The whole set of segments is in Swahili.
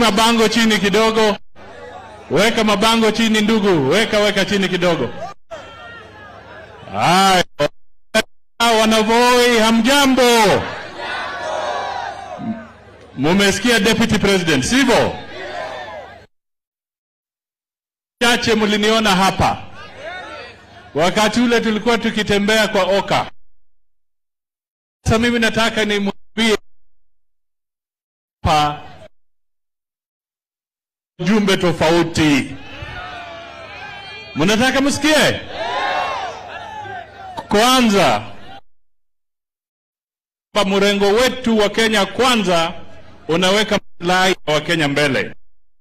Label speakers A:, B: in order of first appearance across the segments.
A: weka bango chini kidogo, weka mabango chini ndugu, weka weka chini kidogo. Haya, wanavoi, hamjambo? Mumesikia deputy president, sivyo? Chache mliniona hapa wakati ule tulikuwa tukitembea kwa Oka. Sasa mimi nataka nimwambie hapa jumbe tofauti. Mnataka msikie? Kwanza, kwa mrengo wetu wa Kenya kwanza unaweka maslahi ya Wakenya mbele.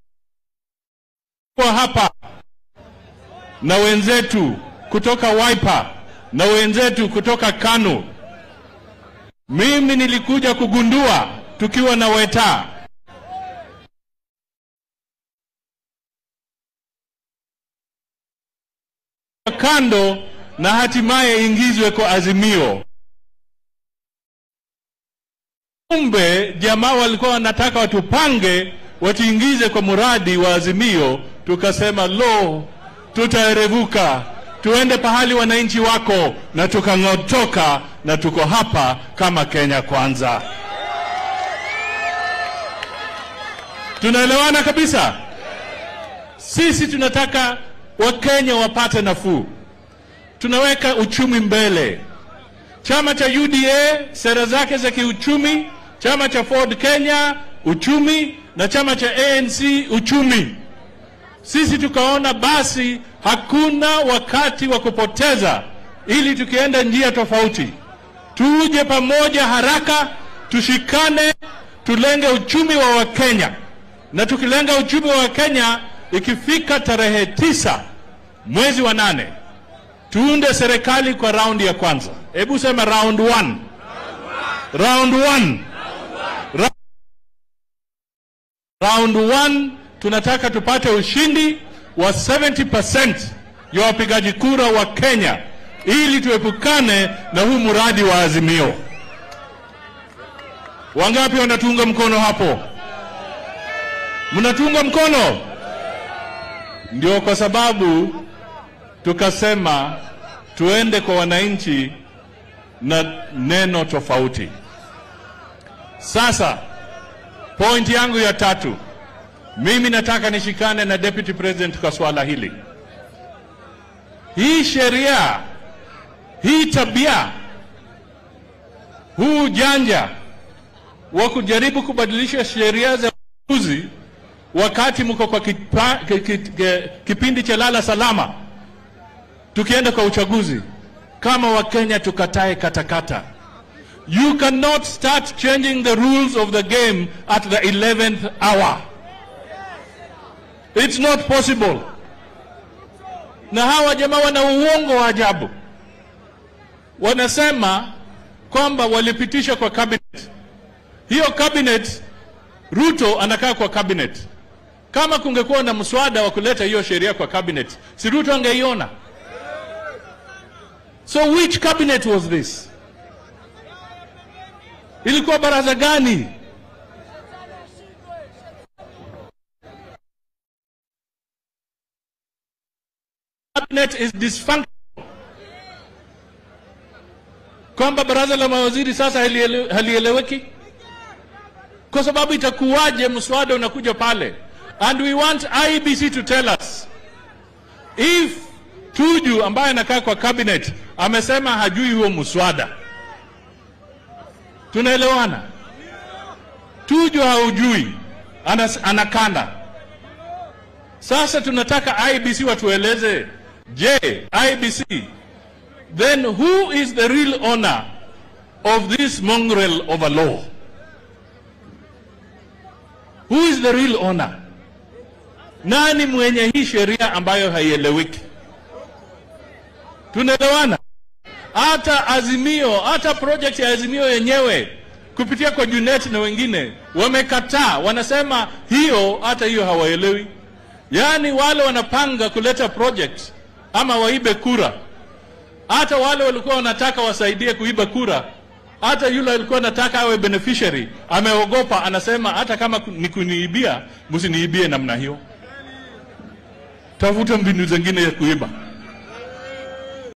A: Kwa hapa na wenzetu kutoka Wiper na wenzetu kutoka KANU, mimi nilikuja kugundua tukiwa na Weta kando na hatimaye ingizwe kwa Azimio. Kumbe jamaa walikuwa wanataka watupange watuingize kwa mradi wa Azimio. Tukasema lo, tutaerevuka, tuende pahali wananchi wako, na tukang'otoka, na tuko hapa kama Kenya Kwanza. Tunaelewana kabisa. Sisi tunataka Wakenya wapate nafuu, tunaweka uchumi mbele. Chama cha UDA sera zake za kiuchumi, chama cha Ford Kenya uchumi, na chama cha ANC uchumi. Sisi tukaona basi hakuna wakati wa kupoteza, ili tukienda njia tofauti, tuje pamoja haraka, tushikane, tulenge uchumi wa Wakenya, na tukilenga uchumi wa Wakenya ikifika tarehe tisa mwezi wa nane tuunde serikali kwa raundi ya kwanza. Hebu sema round one. Round one. Ra round one, tunataka tupate ushindi wa 70% ya wapigaji kura wa Kenya ili tuepukane na huu mradi wa Azimio. Wangapi wanatuunga mkono hapo? Mnatunga mkono? Ndio kwa sababu tukasema tuende kwa wananchi na neno tofauti. Sasa point yangu ya tatu, mimi nataka nishikane na deputy president kwa swala hili. Hii sheria, hii tabia, huu janja wa kujaribu kubadilisha sheria za uchaguzi wakati mko kwa kipa, ki, ki, ki, kipindi cha lala salama, tukienda kwa uchaguzi, kama Wakenya tukatae katakata. You cannot start changing the rules of the game at the 11th hour. It's not possible. Na hawa jamaa wana uongo wa ajabu, wanasema kwamba walipitisha kwa cabinet. Hiyo cabinet, Ruto anakaa kwa cabinet. Kama kungekuwa na mswada wa kuleta hiyo sheria kwa cabinet, si Ruto angeiona? So which cabinet was this? Ilikuwa baraza gani? Cabinet is dysfunctional. Kwamba baraza la mawaziri sasa haliele- halieleweki kwa sababu itakuwaje mswada unakuja pale and we want IBC to tell us if Tuju ambaye anakaa kwa cabinet amesema hajui huo mswada. Tunaelewana? Tuju haujui, anas, anakanda. Sasa tunataka IBC watueleze, je, IBC then who is the real owner of this mongrel of a law? Who is the real owner? Nani mwenye hii sheria ambayo haieleweki? Tunaelewana? Hata Azimio, hata project ya Azimio yenyewe kupitia kwa Junet na wengine wamekataa, wanasema hiyo, hata hiyo hawaelewi. Yaani wale wanapanga kuleta project ama waibe kura, hata wale walikuwa wanataka wasaidie kuiba kura Hata yule alikuwa anataka awe beneficiary ameogopa, anasema hata kama ni kuniibia, msiniibie namna hiyo, tafuta mbinu zingine ya kuiba.